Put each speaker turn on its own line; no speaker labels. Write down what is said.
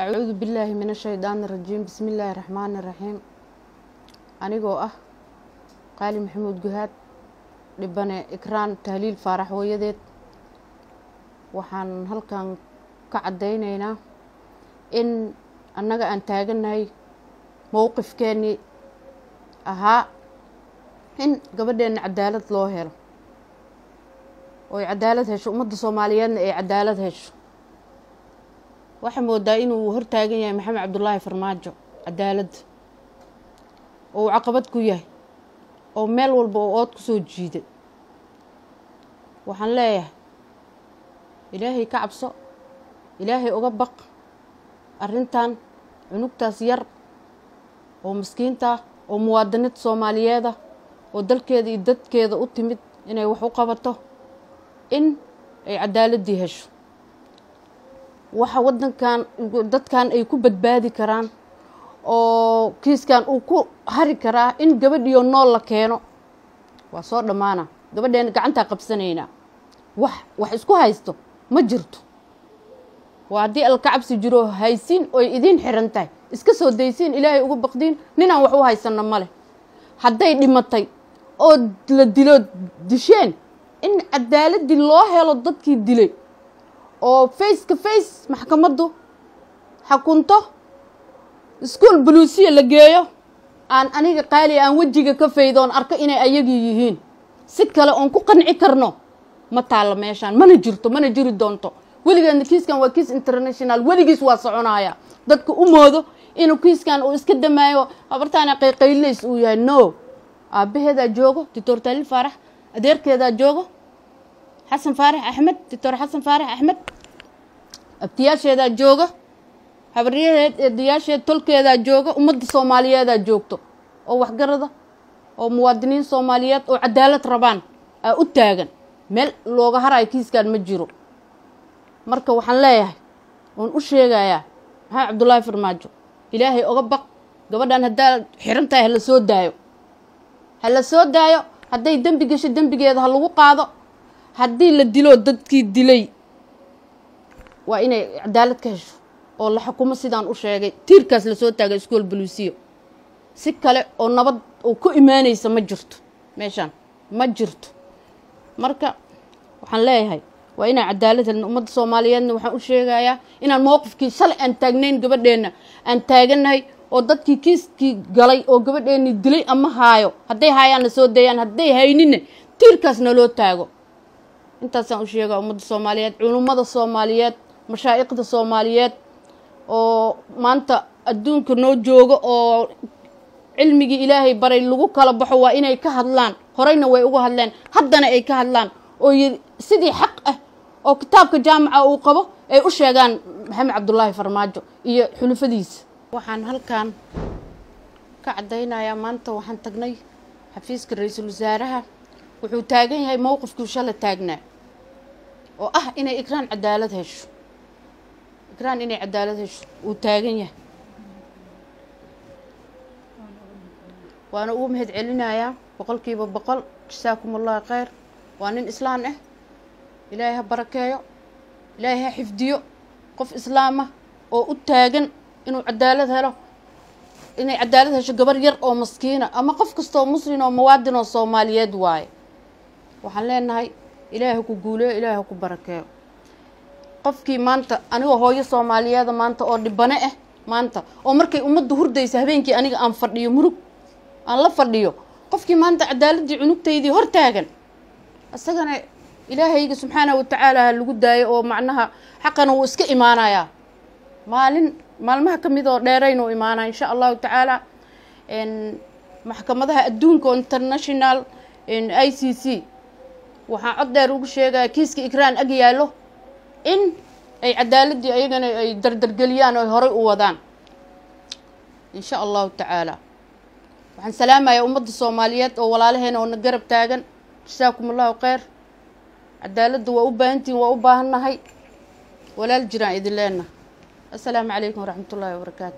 acuudu billaahi min ashaydaani irajiim bismi illaahi raxmaani iraxiim anigoo ah qaali maxamuud guhaad dhibane ikraan tahliil faarax hooyadeed waxaan halkan ka caddaynaynaa in annaga aan taagannahay mowqifkeennii ahaa in gabadheenna cadaalad loo helo ooy cadaalad hesho ummadda soomaaliyeedna ay cadaalad hesho waxaa moodaa inuu hortaagan yahay maxamed cabdulaahi farmaajo cadaaladda oo uu caqabad ku yahay oo meel walba oo ood ku soo jiiday waxaan leeyahay ilaahay ka cabso ilaahay uga baq arrintan cunugtaas yar oo maskiinta ah oo muwaadinad soomaaliyeeda oo dalkeeda iyo dadkeeda u timid inay wax u qabato in ay cadaaladdii hesho waxa waddankan dadkan ay ku badbaadi karaan oo kiiskan uu ku hari karaa in gabadhiyo nool la keeno waa soo dhammaana gabadheena gacantaa qabsanaynaa wax wax isku haysto ma jirto waa haddii alkacabsi jiro haysiin oy idiin xiran tahay iska soo daysiin ilaahay uga baqdiin ninaan wax u haysanno ma leh hadday dhimatay oo la dilo disheen in cadaaladii loo helo dadkii dilay oo faceka face maxkamaddu xakunto iskuol buluusiya la geeyo aan aniga qaali aan wejiga ka faydo oon arko inay ayagii yihiin si kale oon ku qanci karno ma taalla meeshaan mana jirto mana jiri doonto weligeedna kiiskan waa kiis international weligiis waa soconaya dadka u moodo inuu kiiskan uu iska damaayo habartaana qayqaylays uu yahay no aabbaheedaa joogo doctor taliil faarax adeerkeedaa joogo xasan faarax axmed doctor xasan faarax axmed abtiyaasheedaa jooga habaryaheed eedayaasheed tolkeedaa jooga ummadda soomaaliyeedaa joogto oo waxgarada oo muwaadiniin soomaaliyeed oo cadaalad rabaan aa u taagan meel looga harayo kiiskan ma jiro marka waxaan leeyahay oon u sheegayaa maxamed cabdullaahi farmaajo ilaahay oga baq gabadhan haddaa xiran tahay hala soo daayo hala soo daayo hadday dembi gasho dembigeeda ha lagu qaado haddii la dilo dadkii dilay waa inay cadaalad ka hesho oo la xukumo sidaan u sheegay tiirkaas lasoo taagay iskool buluusiyo si kale oo nabad oo ku imaanaysa ma jirto meeshaan ma jirto marka waxaan leeyahay waa inaan cadaalad helno ummadda soomaaliyeedna waxaan u sheegayaa inaan mowqifkii shalay aan taagnayn gabadheenna aan taagannahay oo dadkii kiiskii galay oo gabadheennii dilay ama haayo hadday haayaanna soo dayaan hadday hayninna tiirkaas naloo taago intaasaan u sheegaa ummadda soomaaliyeed culummada soomaaliyeed mashaa'iqda soomaaliyeed oo maanta adduunka noo joogo oo cilmigii ilaahay baray lagu kala baxo waa inay ka hadlaan horeyna way uga hadleen haddana ay ka hadlaan oo sidii xaq ah oo kitaabka jaamaca uu qabo ay u sheegaan maxamed cabdulaahi farmaajo iyo xulufadiisa waxaan halkan ka caddaynayaa maanta waxaan tagnay xafiiska ra-iisul wasaaraha wuxuu taagan yahay mowqifkii shala taagnaa oo ah inay ikraan cadaalad hesho ikraan inay cadaalad hesho uu taagan yahay waana ugu mahad celinayaa boqolkiiba boqol jasaakum allahu kheyr waa nin islaan ah ilaahay ha barakeeyo ilaahay ha xifdiyo qof islaamah oo u taagan inuu cadaalad helo inay cadaalad hesho gabar yar oo maskiina ama qof kastoo muslin oo muwaadin oo soomaaliyeed waaye waxaan leenahay ilaahay ha ku guuleyo ilaahay ha ku barakeeyo qofkii maanta anigoo hooyo soomaaliyeeda maanta oo dhibane ah maanta oo markay ummadda hurdaysa habeenkii aniga aan fadhiyo murug aan la fadhiyo qofkii maanta cadaaladdii cunugtaydii hor taagan isagana ilaahayga subxaanahu watacaala ha lagu daayo oo macnaha xaqana wuu iska imaanayaa maalin maalmaha ka mid oo dheeraynuu imaanaa insha allahu tacaala maxkamadaha adduunka oo international i c c waxaan cod dheer ugu sheegaya kiiska ikraan ag yaallo in ay cadaaladii ayagana ay dardargeliyaan oo ay horay u wadaan insha allahu tacaala waxaan salaamayaa ummadda soomaaliyeed oo walaalaheena oo na garab taagan jasaakum allahu kheyr cadaaladda waa u baahantihin waa u baahannahay walaal jiraan idin leenna assalaamu calaykum waraxmat ullaahi wabarakaatu